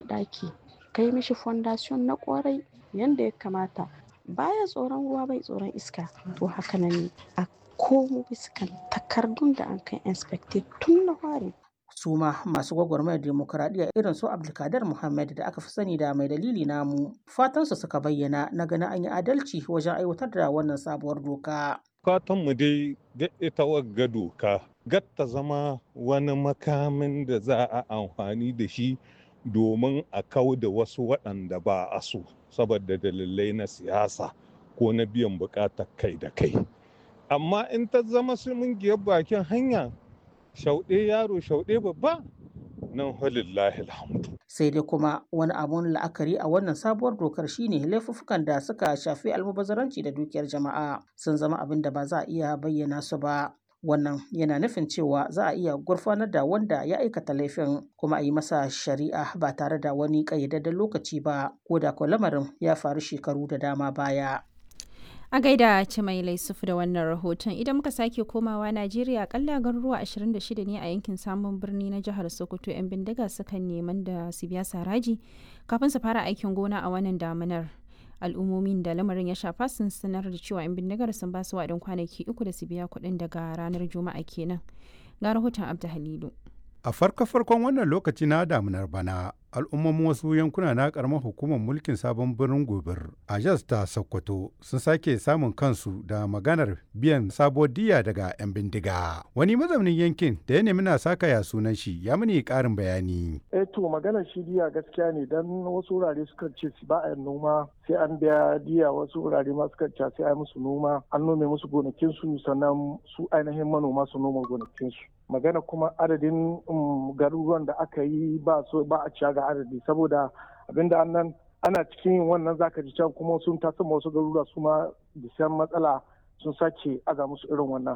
ɗaki kai mishi fondation na kwarai yanda ya kamata baya tsoron ruwa bai tsoron iska to haka nan ne a komo biskan takardun da an kai inspected tun na fari su ma masu gwagwarmayar demokuraɗiyya irin su abdulkadir muhammad da aka fi sani da mai dalili namu fatansu suka bayyana na ganin an yi adalci wajen aiwatar da wannan sabuwar doka mu dai ga ita wagga doka gatta zama wani makamin da za a amfani da shi domin a kau da wasu waɗanda ba a so saboda dalilai na siyasa ko na biyan buƙatar kai da kai amma in ta zama giyar bakin hanya shauɗe yaro shauɗe babba nan halillahi alhamdu sai dai kuma wani abun la'akari a wannan sabuwar dokar shine laifuffukan da suka shafi almubazaranci da dukiyar jama'a sun zama abin da ba za a iya bayyana su ba wannan yana nufin cewa za a iya gurfanar da wanda ya aikata laifin kuma a yi masa shari'a ba tare da wani ƙayyadadden lokaci ba ko da ko lamarin ya faru shekaru da dama baya a gaida ci mai laisufu da wannan rahoton idan muka sake komawa najeriya akalla garuruwa 26 ne a yankin samun birni na jihar sokoto 'yan bindiga sukan neman da su biya saraji kafin su fara aikin gona a wannan damunar al'ummomin da lamarin ya shafa sun sanar da cewa 'yan bindigar sun ba su waɗin kwanaki uku da su biya kuɗin daga ranar juma'a kenan ga rahoton abdu halilu a farko-farkon wannan lokaci na damunar bana al'ummomin wasu yankuna na karamar hukumar mulkin sabon birnin gobir a jas ta sokoto sun sake samun kansu da maganar biyan sabuwar diya daga 'yan bindiga wani mazaunin yankin da ya nemi na saka ya sunan shi ya mini karin bayani eh to maganar shi diya gaskiya ne dan wasu wurare suka ce ba a noma sai an biya diya wasu wurare ma suka ce sai a musu noma an nome musu gonakin su sannan su ainihin manoma su noma gonakin su magana kuma adadin garuruwan da aka yi ba so ba a ciya ga adadi saboda abinda annan ana cikin yin wannan zaka ji can kuma sun tasa wasu garuruwa su ma bisan matsala sun sake aga musu irin wannan